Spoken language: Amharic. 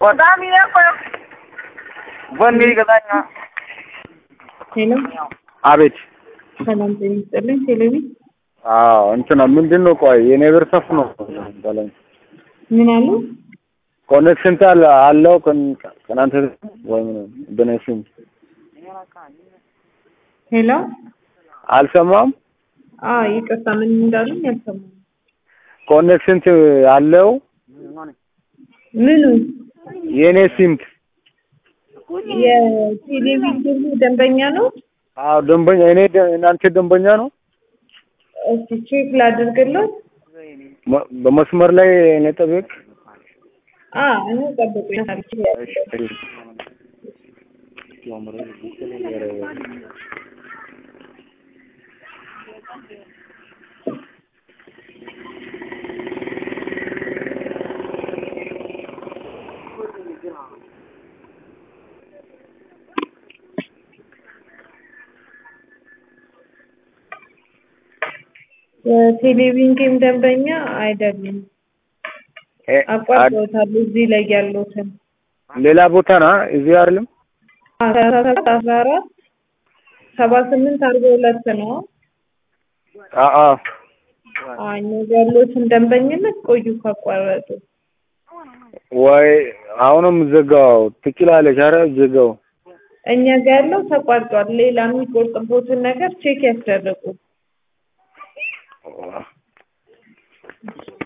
በጣም ይነቆ በእኔ ይገዛኛ ሄሎ አቤት ሰላም ጤና ይስጥልኝ። ቴሌቪ አዎ እንትና ምንድን ነው ቆይ የኔ ብር ሰፍ ነው በለኝ ምን አሉ? ኮኔክሽን ታል አለው ከን- ከእናንተ ወይ ምን በኔ ስም ሄሎ አልሰማም አ ይቅርታ ምን እንዳሉኝ አልሰማሁም። ኮኔክሽን አለው ምኑ የኔ ሲምት የቴሌቪዥን ደንበኛ ነው? አዎ ደንበኛ እኔ ደ- እናንተ ደንበኛ ነው እስቲ ቼክ ላድርግለት። መ- በመስመር ላይ እኔ ጠብቅ አ እኔ ጠብቁኝ። የቴሌቪዥን ጌም ደንበኛ አይደሉም። እ- አድ- አቋርጠውታል እዚህ ላይ ያሉትን ሌላ ቦታ ና እዚህ አይደለም አስራ ሰባት አስራ አራት ሰባ ስምንት አርባ ሁለት ነው። አዎ አዎ አኝ ያሉትን ደንበኝነት ቆዩ ካቋረጡ ወይ አሁንም ዘጋው ትችላለች። አረ ዘጋው እኛ ጋር ያለው ተቋርጧል። ሌላ የሚቆርጥቦትን ነገር ቼክ ያስደርጉ።